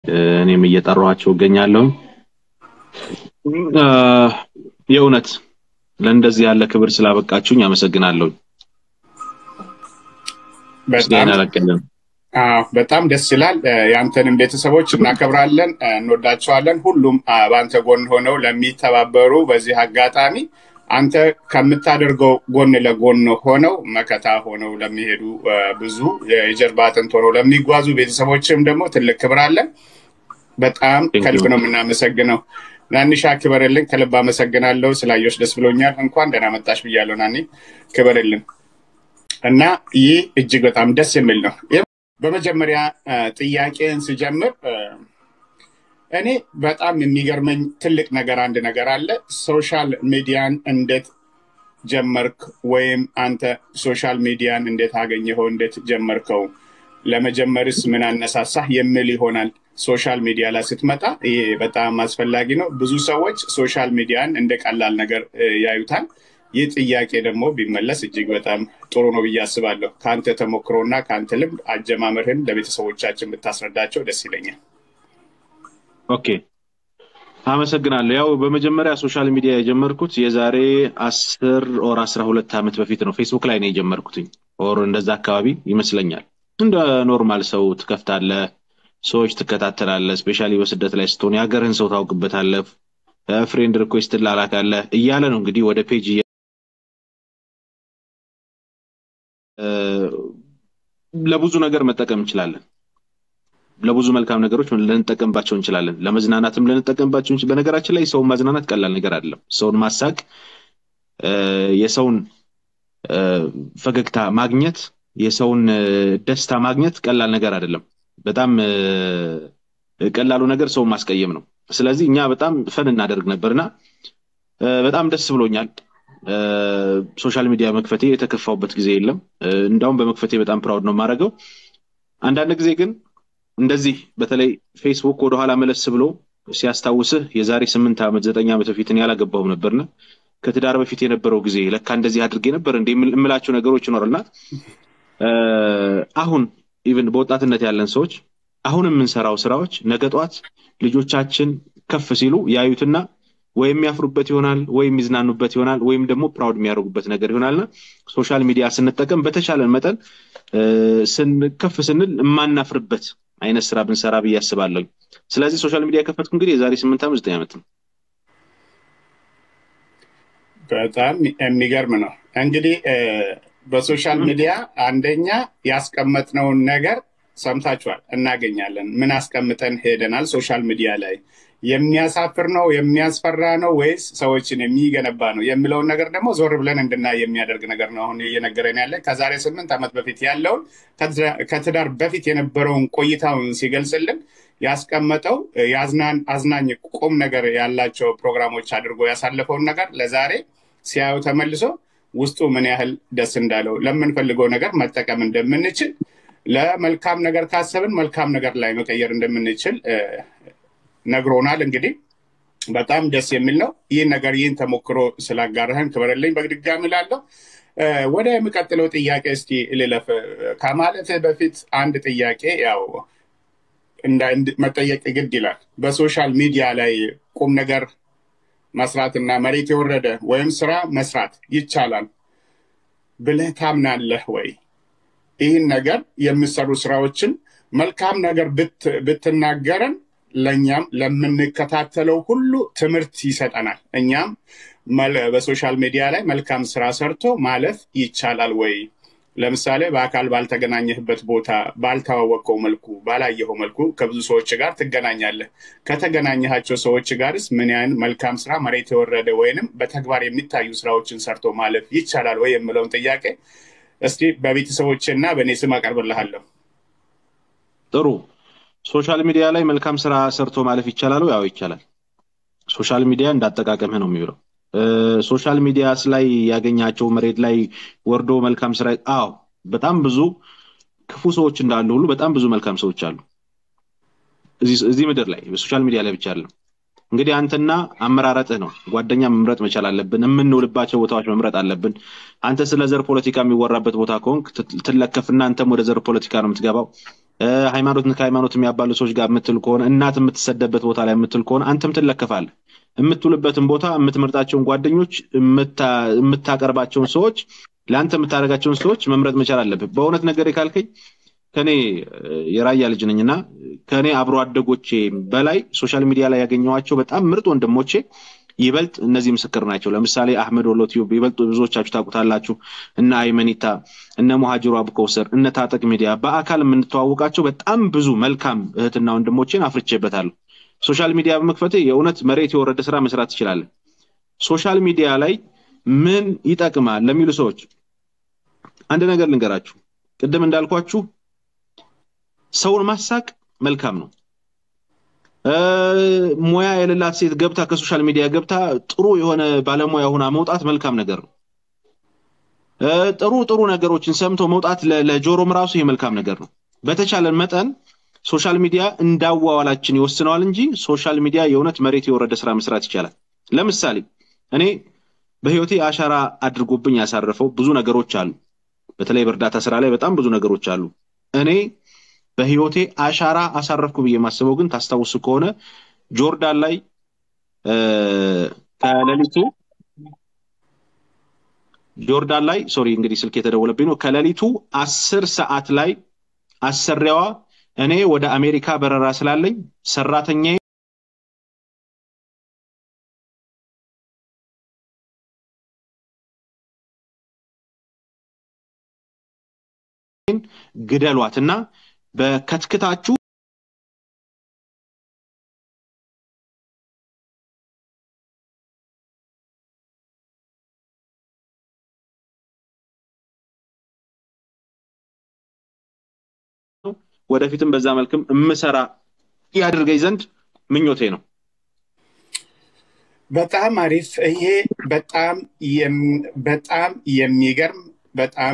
እኔም እየጠራኋቸው እገኛለሁ። የእውነት ለእንደዚህ ያለ ክብር ስላበቃችሁኝ አመሰግናለሁ። በጣም ያለቀልን አዎ፣ በጣም ደስ ይላል። የአንተንም ቤተሰቦች እናከብራለን፣ እንወዳቸዋለን። ሁሉም በአንተ ጎን ሆነው ለሚተባበሩ በዚህ አጋጣሚ አንተ ከምታደርገው ጎን ለጎን ሆነው መከታ ሆነው ለሚሄዱ ብዙ የጀርባ አጥንት ሆነው ለሚጓዙ ቤተሰቦችም ደግሞ ትልቅ ክብር አለን። በጣም ከልብ ነው የምናመሰግነው። ናኒሻ ክበርልን፣ ከልብ አመሰግናለሁ። ስላየሽ ደስ ብሎኛል። እንኳን ደህና መጣሽ ብያለሁ። ናኒ ክበርልን እና ይህ እጅግ በጣም ደስ የሚል ነው። በመጀመሪያ ጥያቄን ስጀምር እኔ በጣም የሚገርመኝ ትልቅ ነገር አንድ ነገር አለ። ሶሻል ሚዲያን እንዴት ጀመርክ? ወይም አንተ ሶሻል ሚዲያን እንዴት አገኘኸው? እንዴት ጀመርከው? ለመጀመርስ ምን አነሳሳህ? የሚል ይሆናል። ሶሻል ሚዲያ ላይ ስትመጣ ይሄ በጣም አስፈላጊ ነው። ብዙ ሰዎች ሶሻል ሚዲያን እንደ ቀላል ነገር ያዩታል። ይህ ጥያቄ ደግሞ ቢመለስ እጅግ በጣም ጥሩ ነው ብዬ አስባለሁ። ከአንተ ተሞክሮና ከአንተ ልምድ አጀማመርህን ለቤተሰቦቻችን ብታስረዳቸው ደስ ይለኛል። ኦኬ፣ አመሰግናለሁ። ያው በመጀመሪያ ሶሻል ሚዲያ የጀመርኩት የዛሬ አስር ኦር አስራ ሁለት ዓመት በፊት ነው። ፌስቡክ ላይ ነው የጀመርኩትኝ ኦር እንደዛ አካባቢ ይመስለኛል። እንደ ኖርማል ሰው ትከፍታለህ፣ ሰዎች ትከታተላለህ። ስፔሻሊ በስደት ላይ ስትሆን የሀገርህን ሰው ታውቅበታለህ፣ ፍሬንድ ሪኩዌስት ትላላካለህ እያለ ነው እንግዲህ ወደ ፔጅ ለብዙ ነገር መጠቀም እንችላለን። ለብዙ መልካም ነገሮች ልንጠቀምባቸው እንችላለን። ለመዝናናትም ልንጠቀምባቸው እንችላለን። በነገራችን ላይ ሰውን ማዝናናት ቀላል ነገር አይደለም። ሰውን ማሳቅ፣ የሰውን ፈገግታ ማግኘት፣ የሰውን ደስታ ማግኘት ቀላል ነገር አይደለም። በጣም ቀላሉ ነገር ሰውን ማስቀየም ነው። ስለዚህ እኛ በጣም ፈን እናደርግ ነበርና በጣም ደስ ብሎኛል። ሶሻል ሚዲያ መክፈቴ የተከፋውበት ጊዜ የለም። እንዳውም በመክፈቴ በጣም ፕራውድ ነው የማደርገው። አንዳንድ ጊዜ ግን እንደዚህ በተለይ ፌስቡክ ወደኋላ መለስ ብሎ ሲያስታውስህ የዛሬ ስምንት ዓመት ዘጠኝ ዓመት በፊት እኔ አላገባሁም ነበርና ከትዳር በፊት የነበረው ጊዜ ለካ እንደዚህ አድርጌ ነበር እንደ የምላቸው ነገሮች ይኖራልና አሁን ኢቭን በወጣትነት ያለን ሰዎች አሁን የምንሰራው ስራዎች ነገ ጠዋት ልጆቻችን ከፍ ሲሉ ያዩትና ወይም የሚያፍሩበት ይሆናል ወይም የሚዝናኑበት ይሆናል ወይም ደግሞ ፕራውድ የሚያደርጉበት ነገር ይሆናልና ሶሻል ሚዲያ ስንጠቀም በተቻለን መጠን ከፍ ስንል የማናፍርበት አይነት ስራ ብንሰራ ብዬ አስባለሁ። ስለዚህ ሶሻል ሚዲያ የከፈትኩ እንግዲህ የዛሬ ስምንት ዓመት ዘጠኝ ዓመት ነው። በጣም የሚገርም ነው። እንግዲህ በሶሻል ሚዲያ አንደኛ ያስቀመጥነውን ነገር ሰምታችኋል፣ እናገኛለን። ምን አስቀምጠን ሄደናል ሶሻል ሚዲያ ላይ የሚያሳፍር ነው የሚያስፈራ ነው ወይስ ሰዎችን የሚገነባ ነው የሚለውን ነገር ደግሞ ዞር ብለን እንድናይ የሚያደርግ ነገር ነው አሁን እየነገረን ያለ ከዛሬ ስምንት ዓመት በፊት ያለውን ከትዳር በፊት የነበረውን ቆይታውን ሲገልጽልን ያስቀመጠው አዝናኝ ቁም ነገር ያላቸው ፕሮግራሞች አድርጎ ያሳለፈውን ነገር ለዛሬ ሲያዩ ተመልሶ ውስጡ ምን ያህል ደስ እንዳለው ለምንፈልገው ነገር መጠቀም እንደምንችል ለመልካም ነገር ካሰብን መልካም ነገር ላይ መቀየር እንደምንችል ነግሮናል። እንግዲህ በጣም ደስ የሚል ነው። ይህን ነገር ይህን ተሞክሮ ስላጋራህን ክበረልኝ በድጋሚ ላለው ወደ የሚቀጥለው ጥያቄ እስቲ ልለፍ። ከማለት በፊት አንድ ጥያቄ ያው መጠየቅ ግድ ይላል። በሶሻል ሚዲያ ላይ ቁም ነገር መስራት እና መሬት የወረደ ወይም ስራ መስራት ይቻላል ብለህ ታምናለህ ወይ? ይህን ነገር የሚሰሩ ስራዎችን መልካም ነገር ብትናገረን ለእኛም ለምንከታተለው ሁሉ ትምህርት ይሰጠናል። እኛም በሶሻል ሚዲያ ላይ መልካም ስራ ሰርቶ ማለፍ ይቻላል ወይ? ለምሳሌ በአካል ባልተገናኘህበት ቦታ ባልተዋወቀው መልኩ ባላየኸው መልኩ ከብዙ ሰዎች ጋር ትገናኛለህ። ከተገናኘሃቸው ሰዎች ጋርስ ምን ያህል መልካም ስራ መሬት የወረደ ወይንም በተግባር የሚታዩ ስራዎችን ሰርቶ ማለፍ ይቻላል ወይ የምለውን ጥያቄ እስቲ በቤተሰቦች እና በእኔ ስም አቀርብልሃለሁ። ጥሩ ሶሻል ሚዲያ ላይ መልካም ስራ ሰርቶ ማለፍ ይቻላል? ያው ይቻላል። ሶሻል ሚዲያ እንዳጠቃቀምህ ነው የሚብለው። ሶሻል ሚዲያስ ላይ ያገኛቸው መሬት ላይ ወርዶ መልካም ስራ አዎ፣ በጣም ብዙ ክፉ ሰዎች እንዳሉ ሁሉ በጣም ብዙ መልካም ሰዎች አሉ እዚህ ምድር ላይ በሶሻል ሚዲያ ላይ ብቻ አይደለም። እንግዲህ አንተና አመራረጥህ ነው። ጓደኛ መምረጥ መቻል አለብን። የምንውልባቸው ቦታዎች መምረጥ አለብን። አንተ ስለ ዘር ፖለቲካ የሚወራበት ቦታ ከሆንክ ትለከፍና አንተም ወደ ዘር ፖለቲካ ነው የምትገባው። ሃይማኖትን ከሃይማኖት የሚያባሉ ሰዎች ጋር የምትል ከሆነ እናት የምትሰደበት ቦታ ላይ የምትል ከሆነ አንተም ትለከፋለህ። የምትውልበትን ቦታ፣ የምትመርጣቸውን ጓደኞች፣ የምታቀርባቸውን ሰዎች፣ ለአንተ የምታደርጋቸውን ሰዎች መምረጥ መቻል አለብህ። በእውነት ነገር ካልከኝ ከኔ የራያ ልጅ ነኝና ከኔ አብሮ አደጎቼ በላይ ሶሻል ሚዲያ ላይ ያገኘኋቸው በጣም ምርጥ ወንድሞቼ ይበልጥ እነዚህ ምስክር ናቸው። ለምሳሌ አህመድ ወሎ ቲዩብ ይበልጥ ብዙዎቻችሁ ታውቁታላችሁ። እነ አይመኒታ፣ እነ ሙሃጅሩ አቡከውሰር፣ እነ ታጠቅ ሚዲያ በአካል የምንተዋወቃቸው በጣም ብዙ መልካም እህትና ወንድሞቼን አፍርቼበታለሁ። ሶሻል ሚዲያ በመክፈት የእውነት መሬት የወረደ ስራ መስራት ትችላለን። ሶሻል ሚዲያ ላይ ምን ይጠቅማል ለሚሉ ሰዎች አንድ ነገር ልንገራችሁ። ቅድም እንዳልኳችሁ ሰውን ማሳቅ መልካም ነው። ሙያ የሌላት ሴት ገብታ ከሶሻል ሚዲያ ገብታ ጥሩ የሆነ ባለሙያ ሆና መውጣት መልካም ነገር ነው። ጥሩ ጥሩ ነገሮችን ሰምቶ መውጣት ለጆሮም ራሱ ይሄ መልካም ነገር ነው። በተቻለን መጠን ሶሻል ሚዲያ እንዳዋዋላችን ይወስነዋል እንጂ ሶሻል ሚዲያ የእውነት መሬት የወረደ ስራ መስራት ይቻላል። ለምሳሌ እኔ በህይወቴ አሻራ አድርጎብኝ ያሳረፈው ብዙ ነገሮች አሉ። በተለይ በእርዳታ ስራ ላይ በጣም ብዙ ነገሮች አሉ። እኔ በህይወቴ አሻራ አሳረፍኩ ብዬ የማስበው ግን ታስታውሱ ከሆነ ጆርዳን ላይ ከሌሊቱ ጆርዳን ላይ ሶሪ እንግዲህ ስልክ የተደወለብኝ ነው። ከሌሊቱ አስር ሰዓት ላይ አሰሪያዋ እኔ ወደ አሜሪካ በረራ ስላለኝ ሰራተኛ ግደሏትና በከትክታችሁ ወደፊትም በዛ መልክም የምሰራ ያድርገኝ ዘንድ ምኞቴ ነው። በጣም አሪፍ። ይሄ በጣም በጣም የሚገርም በጣም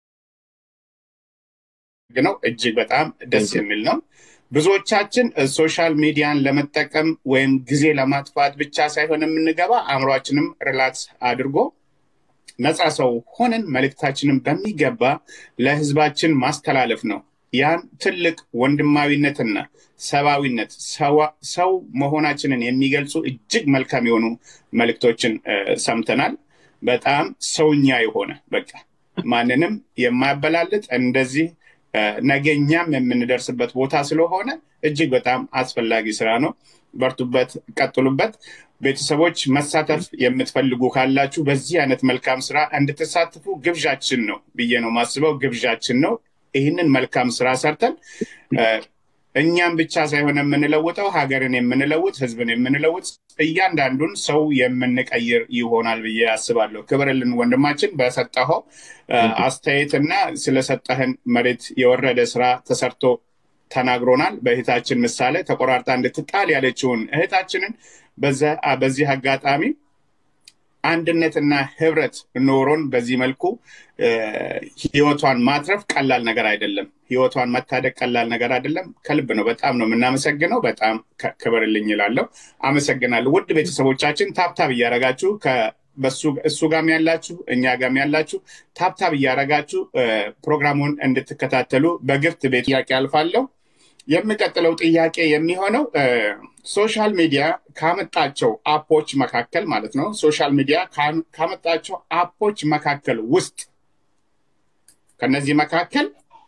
ነው። እጅግ በጣም ደስ የሚል ነው። ብዙዎቻችን ሶሻል ሚዲያን ለመጠቀም ወይም ጊዜ ለማጥፋት ብቻ ሳይሆን የምንገባ አእምሯችንም ሪላክስ አድርጎ ነፃ ሰው ሆነን መልእክታችንን በሚገባ ለህዝባችን ማስተላለፍ ነው። ያን ትልቅ ወንድማዊነትና ሰብአዊነት ሰው መሆናችንን የሚገልጹ እጅግ መልካም የሆኑ መልእክቶችን ሰምተናል። በጣም ሰውኛ የሆነ በቃ ማንንም የማያበላልጥ እንደዚህ ነገኛም የምንደርስበት ቦታ ስለሆነ እጅግ በጣም አስፈላጊ ስራ ነው። በርቱበት፣ ቀጥሉበት። ቤተሰቦች መሳተፍ የምትፈልጉ ካላችሁ በዚህ አይነት መልካም ስራ እንድትሳትፉ ግብዣችን ነው ብዬ ነው ማስበው። ግብዣችን ነው። ይህንን መልካም ስራ ሰርተን እኛም ብቻ ሳይሆን የምንለውጠው ሀገርን የምንለውጥ ህዝብን የምንለውጥ እያንዳንዱን ሰው የምንቀይር ይሆናል ብዬ አስባለሁ። ክብርልን ወንድማችን በሰጠኸው አስተያየትና ስለሰጠህን መሬት የወረደ ስራ ተሰርቶ ተናግሮናል። በእህታችን ምሳሌ ተቆራርጣ እንድትጣል ያለችውን እህታችንን በዚህ አጋጣሚ አንድነትና ህብረት ኖሮን በዚህ መልኩ ህይወቷን ማትረፍ ቀላል ነገር አይደለም። ህይወቷን መታደግ ቀላል ነገር አይደለም። ከልብ ነው። በጣም ነው የምናመሰግነው። በጣም ክብርልኝ ይላለሁ። አመሰግናለሁ። ውድ ቤተሰቦቻችን ታብታብ እያረጋችሁ እሱ ጋም ያላችሁ እኛ ጋም ያላችሁ ታብታብ እያረጋችሁ ፕሮግራሙን እንድትከታተሉ በግፍት ቤት ጥያቄ አልፋለሁ። የሚቀጥለው ጥያቄ የሚሆነው ሶሻል ሚዲያ ካመጣቸው አፖች መካከል ማለት ነው። ሶሻል ሚዲያ ካመጣቸው አፖች መካከል ውስጥ ከነዚህ መካከል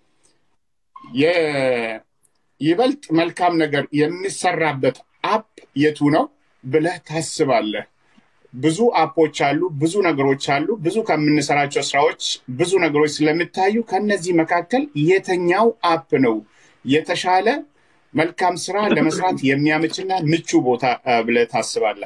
ይበልጥ መልካም ነገር የሚሰራበት አፕ የቱ ነው ብለህ ታስባለህ? ብዙ አፖች አሉ፣ ብዙ ነገሮች አሉ። ብዙ ከምንሰራቸው ስራዎች ብዙ ነገሮች ስለሚታዩ ከነዚህ መካከል የተኛው አፕ ነው የተሻለ መልካም ስራ ለመስራት የሚያመችና ምቹ ቦታ ብለህ ታስባለህ?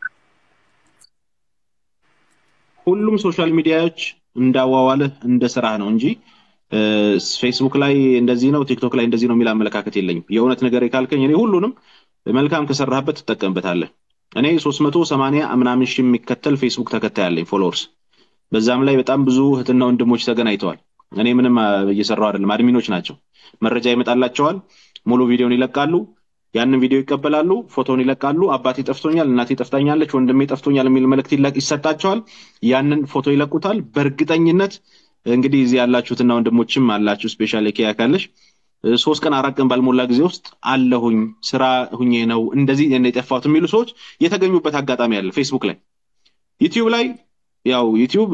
ሁሉም ሶሻል ሚዲያዎች እንዳዋዋልህ እንደ ስራህ ነው እንጂ ፌስቡክ ላይ እንደዚህ ነው፣ ቲክቶክ ላይ እንደዚህ ነው የሚል አመለካከት የለኝም። የእውነት ነገር ካልከኝ እኔ ሁሉንም መልካም ከሰራህበት ትጠቀምበታለህ። እኔ ሶስት መቶ ሰማንያ ምናምን ሺህ የሚከተል ፌስቡክ ተከታይ አለኝ ፎሎወርስ። በዛም ላይ በጣም ብዙ እህትና ወንድሞች ተገናኝተዋል። እኔ ምንም እየሰራው አይደለም፣ አድሚኖች ናቸው። መረጃ ይመጣላቸዋል፣ ሙሉ ቪዲዮን ይለቃሉ። ያንን ቪዲዮ ይቀበላሉ፣ ፎቶን ይለቃሉ። አባቴ ጠፍቶኛል፣ እናቴ ጠፍታኛለች፣ ወንድሜ ጠፍቶኛል የሚል መልእክት ይሰጣቸዋል። ያንን ፎቶ ይለቁታል። በእርግጠኝነት እንግዲህ እዚህ ያላችሁትና ወንድሞችም አላችሁ፣ ስፔሻሊ ኬያ ካለሽ ሶስት ቀን አራት ቀን ባልሞላ ጊዜ ውስጥ አለሁኝ ስራ ሁኜ ነው እንደዚህ የጠፋሁት የሚሉ ሰዎች የተገኙበት አጋጣሚ አለ። ፌስቡክ ላይ፣ ዩቲዩብ ላይ ያው ዩቲዩብ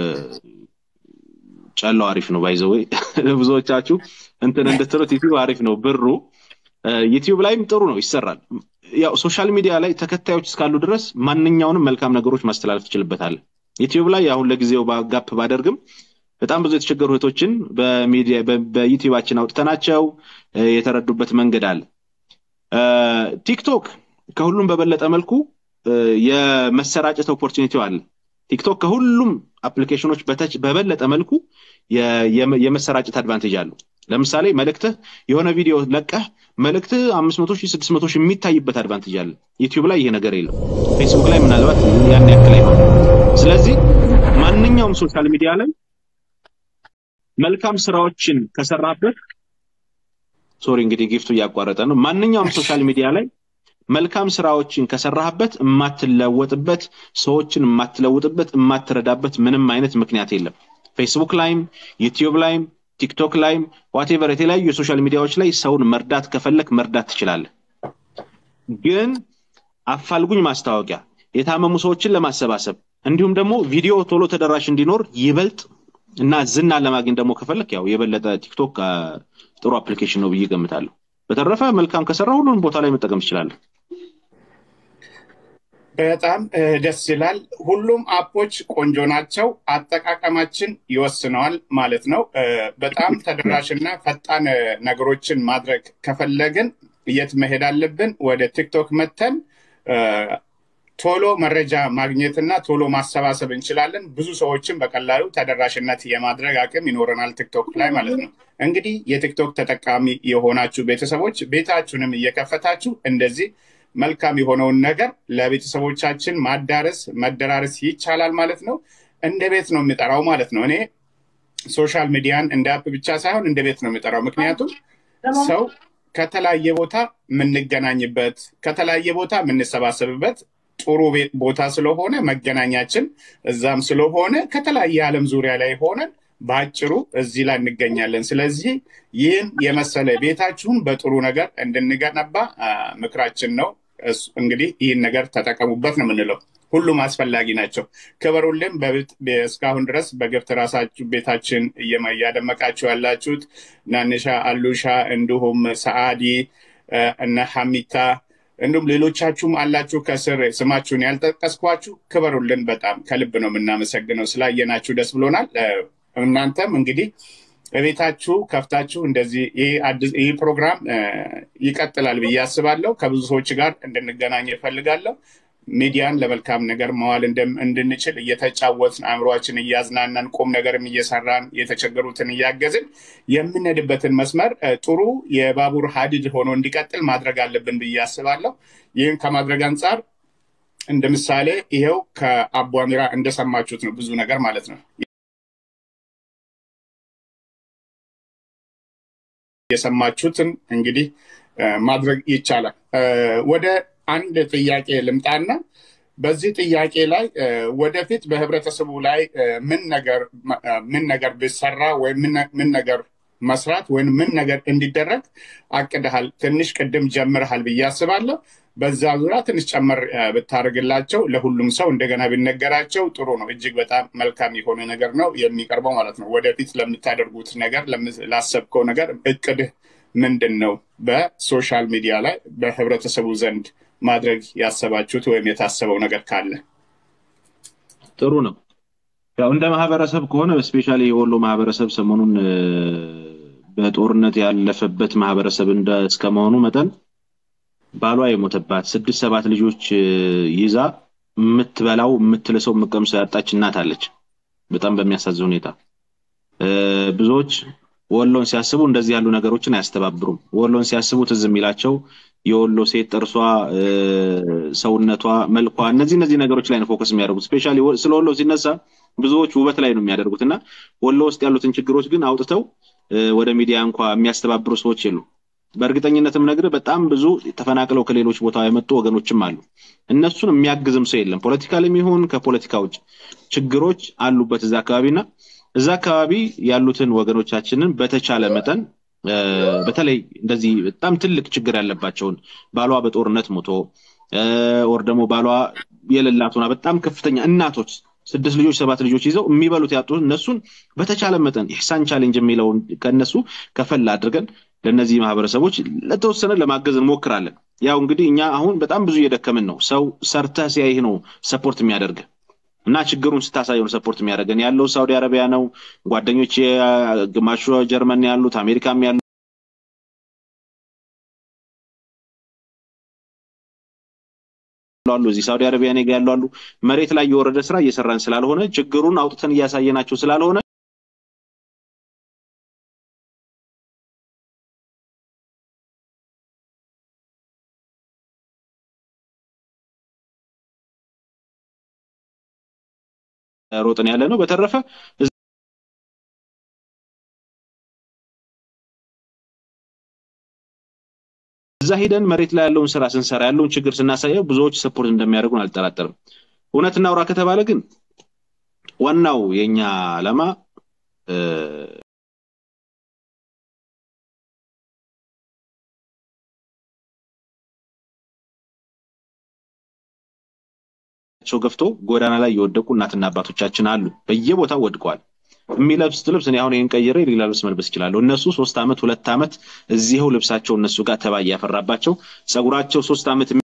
ጨለው አሪፍ ነው ባይዘወይ ብዙዎቻችሁ እንትን እንድትሉት ዩቲዩብ አሪፍ ነው ብሩ ዩቲዩብ ላይም ጥሩ ነው ይሰራል። ያው ሶሻል ሚዲያ ላይ ተከታዮች እስካሉ ድረስ ማንኛውንም መልካም ነገሮች ማስተላለፍ ትችልበታለህ። ዩቲዩብ ላይ አሁን ለጊዜው ጋፕ ባደርግም በጣም ብዙ የተቸገሩ እህቶችን በሚዲያ በዩቲዩባችን አውጥተናቸው የተረዱበት መንገድ አለ። ቲክቶክ ከሁሉም በበለጠ መልኩ የመሰራጨት ኦፖርቹኒቲው አለ። ቲክቶክ ከሁሉም አፕሊኬሽኖች በበለጠ መልኩ የመሰራጨት አድቫንቴጅ አለው። ለምሳሌ መልእክትህ የሆነ ቪዲዮ ለቀህ መልእክትህ አምስት መቶ ሺህ ስድስት መቶ ሺህ የሚታይበት አድቫንቴጅ አለ። ዩቲዩብ ላይ ይሄ ነገር የለም። ፌስቡክ ላይ ምናልባት ያን ያክል አይሆን። ስለዚህ ማንኛውም ሶሻል ሚዲያ ላይ መልካም ስራዎችን ከሰራበት ሶሪ እንግዲህ ጊፍቱ እያቋረጠ ነው። ማንኛውም ሶሻል ሚዲያ ላይ መልካም ስራዎችን ከሰራህበት የማትለወጥበት ሰዎችን የማትለውጥበት የማትረዳበት ምንም አይነት ምክንያት የለም። ፌስቡክ ላይም ዩቲዩብ ላይም ቲክቶክ ላይም ዋቴቨር የተለያዩ የሶሻል ሚዲያዎች ላይ ሰውን መርዳት ከፈለክ መርዳት ትችላለህ። ግን አፋልጉኝ ማስታወቂያ የታመሙ ሰዎችን ለማሰባሰብ እንዲሁም ደግሞ ቪዲዮ ቶሎ ተደራሽ እንዲኖር ይበልጥ እና ዝና ለማግኘት ደግሞ ከፈለክ ያው የበለጠ ቲክቶክ ጥሩ አፕሊኬሽን ነው ብዬ ገምታለሁ። በተረፈ መልካም ከሰራ ሁሉንም ቦታ ላይ መጠቀም ትችላለህ። በጣም ደስ ይላል። ሁሉም አፖች ቆንጆ ናቸው። አጠቃቀማችን ይወስነዋል ማለት ነው። በጣም ተደራሽና ፈጣን ነገሮችን ማድረግ ከፈለግን የት መሄድ አለብን? ወደ ቲክቶክ መተን ቶሎ መረጃ ማግኘትና ቶሎ ማሰባሰብ እንችላለን። ብዙ ሰዎችን በቀላሉ ተደራሽነት የማድረግ አቅም ይኖረናል ቲክቶክ ላይ ማለት ነው። እንግዲህ የቲክቶክ ተጠቃሚ የሆናችሁ ቤተሰቦች ቤታችሁንም እየከፈታችሁ እንደዚህ መልካም የሆነውን ነገር ለቤተሰቦቻችን ማዳረስ መደራረስ ይቻላል ማለት ነው። እንደ ቤት ነው የሚጠራው ማለት ነው። እኔ ሶሻል ሚዲያን እንደ አፕ ብቻ ሳይሆን እንደ ቤት ነው የሚጠራው። ምክንያቱም ሰው ከተለያየ ቦታ የምንገናኝበት ከተለያየ ቦታ የምንሰባሰብበት ጥሩ ቦታ ስለሆነ መገናኛችን እዛም ስለሆነ ከተለያየ ዓለም ዙሪያ ላይ ሆነን በአጭሩ እዚህ ላይ እንገኛለን። ስለዚህ ይህን የመሰለ ቤታችሁን በጥሩ ነገር እንድንገነባ ምክራችን ነው። እንግዲህ ይህን ነገር ተጠቀሙበት ነው የምንለው። ሁሉም አስፈላጊ ናቸው። ክበሩልን። እስካሁን ድረስ በግብት ራሳችሁ ቤታችን እያደመቃችሁ ያላችሁት ናንሻ፣ አሉሻ እንዲሁም ሰአዲ እነ ሐሚታ እንዲሁም ሌሎቻችሁም አላችሁ ከስር ስማችሁን ያልጠቀስኳችሁ ክበሩልን። በጣም ከልብ ነው የምናመሰግነው። ስላየናችሁ ደስ ብሎናል። እናንተም እንግዲህ በቤታችሁ ከፍታችሁ እንደዚህ ይህ ፕሮግራም ይቀጥላል ብዬ አስባለሁ። ከብዙ ሰዎች ጋር እንድንገናኝ እፈልጋለሁ። ሚዲያን ለመልካም ነገር መዋል እንድንችል እየተጫወትን አእምሯችን እያዝናናን ቁም ነገርም እየሰራን የተቸገሩትን እያገዝን የምንሄድበትን መስመር ጥሩ የባቡር ሀዲድ ሆኖ እንዲቀጥል ማድረግ አለብን ብዬ አስባለሁ። ይህን ከማድረግ አንጻር እንደ ምሳሌ ይሄው ከአቡ አሚራ እንደሰማችሁት ነው ብዙ ነገር ማለት ነው የሰማችሁትን እንግዲህ ማድረግ ይቻላል። ወደ አንድ ጥያቄ ልምጣና በዚህ ጥያቄ ላይ ወደፊት በህብረተሰቡ ላይ ምን ነገር ምን ነገር ቢሰራ ወይም ምን ነገር መስራት ወይም ምን ነገር እንዲደረግ አቅድሃል? ትንሽ ቅድም ጀምርሃል ብዬ አስባለሁ። በዛ ዙሪያ ትንሽ ጨመር ብታደርግላቸው ለሁሉም ሰው እንደገና ቢነገራቸው ጥሩ ነው። እጅግ በጣም መልካም የሆነ ነገር ነው የሚቀርበው ማለት ነው። ወደፊት ለምታደርጉት ነገር ላሰብከው ነገር እቅድህ ምንድን ነው? በሶሻል ሚዲያ ላይ በህብረተሰቡ ዘንድ ማድረግ ያሰባችሁት ወይም የታሰበው ነገር ካለ ጥሩ ነው። ያው እንደ ማህበረሰብ ከሆነ ስፔሻሊ የወሎ ማህበረሰብ ሰሞኑን በጦርነት ያለፈበት ማህበረሰብ እስከመሆኑ መጠን ባሏ የሞተባት ስድስት ሰባት ልጆች ይዛ የምትበላው የምትልሰው የምትቀምሰው ያጣች እናት አለች። በጣም በሚያሳዝን ሁኔታ ብዙዎች ወሎን ሲያስቡ እንደዚህ ያሉ ነገሮችን አያስተባብሩም። ወሎን ሲያስቡ ትዝ የሚላቸው የወሎ ሴት ጥርሷ፣ ሰውነቷ፣ መልኳ እነዚህ እነዚህ ነገሮች ላይ ነው ፎከስ የሚያደርጉት። ስፔሻሊ ስለ ወሎ ሲነሳ ብዙዎች ውበት ላይ ነው የሚያደርጉት እና ወሎ ውስጥ ያሉትን ችግሮች ግን አውጥተው ወደ ሚዲያ እንኳ የሚያስተባብሩ ሰዎች የሉ። በእርግጠኝነትም ነግርህ በጣም ብዙ ተፈናቅለው ከሌሎች ቦታ የመጡ ወገኖችም አሉ። እነሱን የሚያግዝም ሰው የለም። ፖለቲካልም ይሁን ከፖለቲካ ውጭ ችግሮች አሉበት እዛ አካባቢና እዛ አካባቢ ያሉትን ወገኖቻችንን በተቻለ መጠን በተለይ እንደዚህ በጣም ትልቅ ችግር ያለባቸውን ባሏ በጦርነት ሞቶ ወር ደግሞ ባሏ የሌላት ሆና በጣም ከፍተኛ እናቶች ስድስት ልጆች ሰባት ልጆች ይዘው የሚበሉት ያጡ እነሱን በተቻለ መጠን ኢሕሳን ቻሌንጅ የሚለውን ከእነሱ ከፈል አድርገን ለእነዚህ ማህበረሰቦች ለተወሰነ ለማገዝ እንሞክራለን። ያው እንግዲህ እኛ አሁን በጣም ብዙ እየደከምን ነው። ሰው ሰርተህ ሲያይህ ነው ሰፖርት የሚያደርግ እና ችግሩን ስታሳየው ነው ሰፖርት የሚያደርገን። ያለው ሳውዲ አረቢያ ነው። ጓደኞች ግማሹ ጀርመን ያሉት አሜሪካም ያሉ አሉ እዚህ ሳውዲ አረቢያ ኔጋ ያሉ አሉ። መሬት ላይ የወረደ ስራ እየሰራን ስላልሆነ ችግሩን አውጥተን እያሳየናቸው ስላልሆነ ሮጥን ያለ ነው። በተረፈ እዛ ሄደን መሬት ላይ ያለውን ስራ ስንሰራ ያለውን ችግር ስናሳየው ብዙዎች ሰፖርት እንደሚያደርጉን አልጠራጠርም። እውነት እናውራ ከተባለ ግን ዋናው የኛ ዓላማ ቸው ገፍቶ ጎዳና ላይ የወደቁ እናትና አባቶቻችን አሉ። በየቦታው ወድቀዋል። የሚለብሱት ልብስ እኔ አሁን ይህን ቀይሬ ሌላ ልብስ መልበስ እችላለሁ። እነሱ ሶስት ዓመት ሁለት ዓመት እዚህው ልብሳቸው እነሱ ጋር ተባይ ያፈራባቸው ጸጉራቸው ሶስት ዓመት